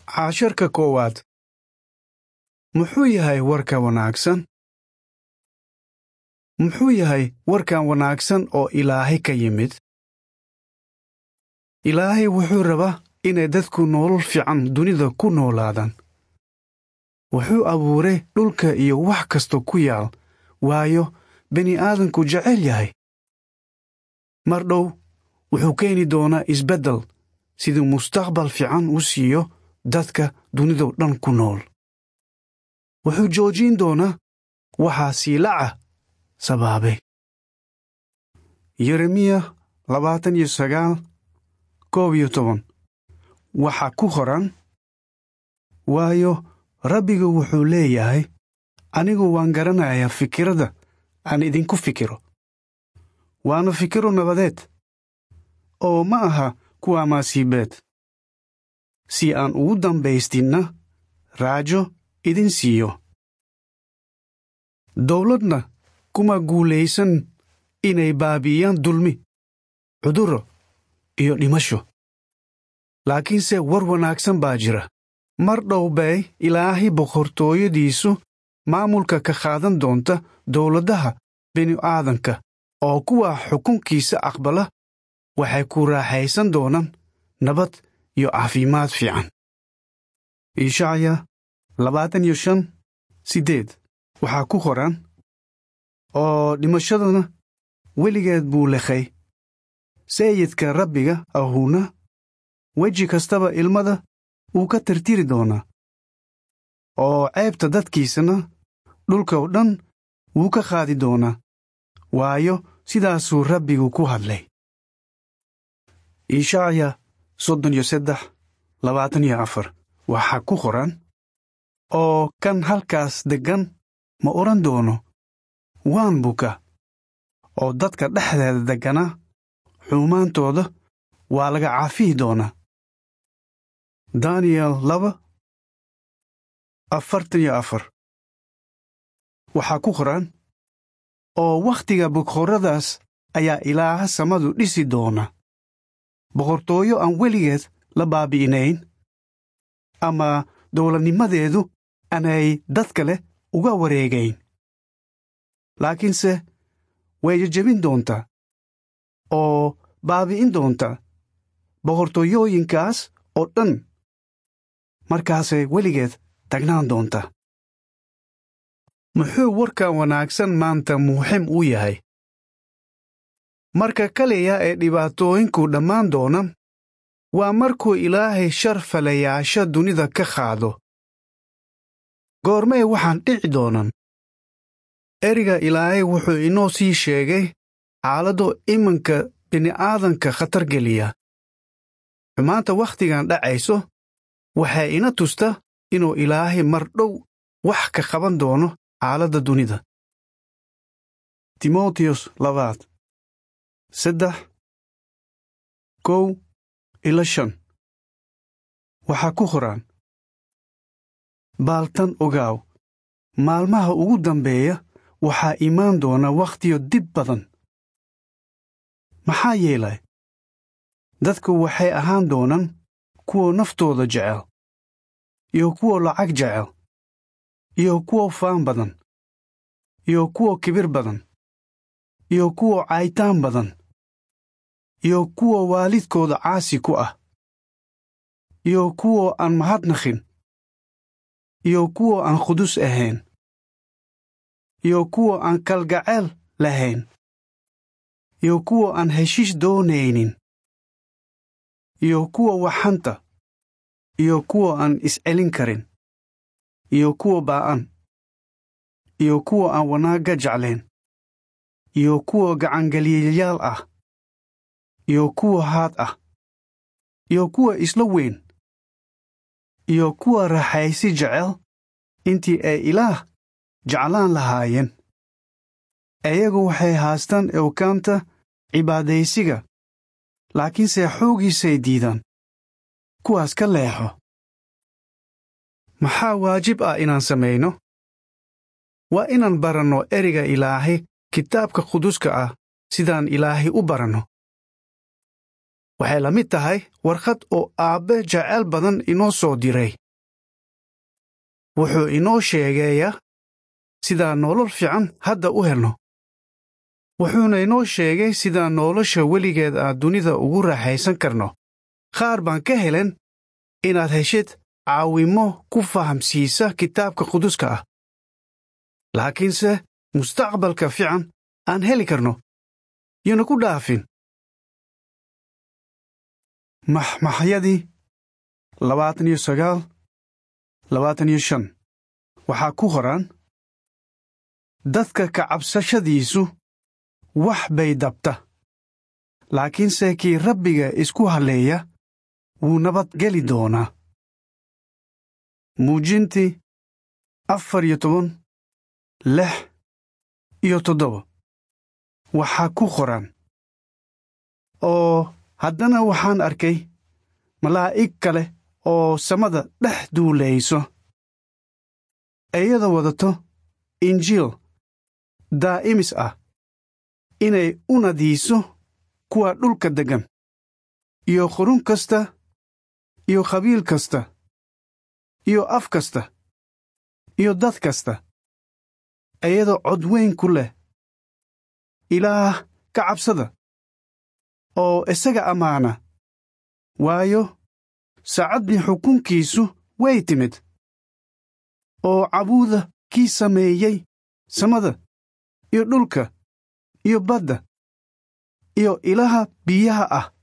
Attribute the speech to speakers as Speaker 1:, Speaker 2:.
Speaker 1: casharka koowaad muxuu yahay warka wanaagsan muxuu yahay warkan wanaagsan oo ilaahay ka yimid ilaahay wuxuu rabaa inay dadku nolol fiican dunida ku noolaadaan wuxuu abuuray dhulka iyo wax kasta ku yaal waayo bini'aadanku jecel yahay mar dhow wuxuu keeni doonaa isbeddel siduu mustaqbal fiican u siiyo dadka dunidao dhan ku nool wuxuu joojin doonaa waxaa siilaca sabaabay yeremiya labaatan iyo sagaal koob iyo toban waxaa ku qoran waayo rabbigu wuxuu leeyahay anigu waan garanayaa fikirada aan idinku fikiro waana fikiro nabadeed oo ma aha kuwa maasiibeed si aan ugu dambaystinna raajo idin siiyo dowladna kuma guulaysan inay baabi'iyaan dulmi cudurro iyo dhimasho laakiinse war wanaagsan baa jira mar dhow bay ilaahay boqortooyadiisu maamulka ka qaadan doonta dowladaha bini'aadanka oo kuwa xukunkiisa aqbala waxay ku raaxaysan doonaan nabad iyo caafimaad fiican ishacya labaatan iyo shan siddeed waxaa ku qoran oo dhimashadana weligeed buu lekhay sayidka rabbiga ahuuna weji kastaba ilmada wuu ka tirtiri doonaa oo ceebta dadkiisana dhulka oo dhan wuu ka qaadi doonaa waayo sidaasuu rabbigu ku hadlay ishacya soddon iyo seddex labaatan iyo afar waxaa ku qoran oo kan halkaas deggan ma odhan doono waan buka oo dadka dhexdeeda degganaa xumaantooda waa laga caafihi doonaa daniyel laba afartan iyo afar waxaa ku qoran oo wakhtiga boqorradaas ayaa ilaaha samadu dhisi doona boqortooyo aan weligeed la baabi'inayn ama dowladnimadeedu aanay dad kale uga wareegayn laakiinse way jejebin doontaa oo baabi'in doontaa boqortooyooyinkaas oo dhan markaasay weligeed tagnaan doontaa muxuu warkan wanaagsan maanta muxim u yahay marka kaliya ee dhibaatooyinku dhammaan doonaan waa markuu ilaahay shar falayaasha dunida ka qaado goormee waxaan dhici doonaan eriga ilaahay wuxuu inoo sii sheegay xaaladdo iminka bini'aadanka khatar geliya xumaanta wakhtigan dhacayso waxay ina tusta inuu ilaahay mar dhow wax ka qaban doono xaaladda dunida timoteyos labaad saddex kow ila shan waxaa ku qoraan baaltan ogaaw maalmaha ugu dambeeya waxaa imaan doona wakhtiyo dib badan maxaa yeelay dadku waxay ahaan doonaan kuwa naftooda jecel iyo kuwa lacag jecel iyo kuwa faan badan iyo kuwa kibir badan iyo kuwa caytaan badan iyo kuwa waalidkooda caasi ku ah iyo kuwa aan mahadnaqin iyo kuwa aan qudus ahayn iyo kuwa aan kalgacayl lahayn iyo kuwa aan heshiis doonaynin iyo kuwa waxanta iyo kuwa aan iscelin karin iyo kuwa baa'an iyo kuwa aan wanaagga jeclayn iyo kuwa gacangeliyayaal ah iyo kuwa haad ah iyo kuwa isla weyn iyo kuwa raaxaysi jecel intii ay ilaah jeclaan lahaayeen iyagu waxay haastaan ewkaanta cibaadaysiga laakiinse xooggiisay diidaan kuwaas ka leexo maxaa waajib ah inaan samayno waa inaan baranno eriga ilaahay kitaabka quduska ah sidaan ilaahay u baranno waxay la mid tahay warqad oo aabbe jeceyl badan inoo soo diray wuxuu inoo sheegayaa sidaan nolol fiican hadda u helno wuxuuna inoo sheegay sidaan nolosha weligeed aan dunida ugu raaxaysan karno qaar baan ka helen inaad heshid caawimo ku fahamsiisa kitaabka quduska ah laakiinse mustaqbalka fiican aan heli karno yona ku dhaafin maxmaxyadii labaatan iyo sagaal labaatan iyo shan waxaa ku qoran dadka ka cabsashadiisu wax bay dabta laakiinse kii rabbiga isku halleeya wuu nabadgeli doonaa muujintii afar iyo toban lix iyo toddoba waxaa ku qoran oo haddana waxaan arkay malaa'ig kale oo samada dhex duulayso iyada wadato injiil daa'imis ah inay u nadiiso kuwa dhulka deggan iyo qurun kasta iyo qabiil kasta iyo af kasta iyo dad kasta iyadoo cod weyn ku leh ilaah ka cabsada oo isaga ammaana waayo saacaddii xukunkiisu way timid oo cabuuda kii sameeyey samada iyo dhulka iyo badda iyo ilaha biyaha ah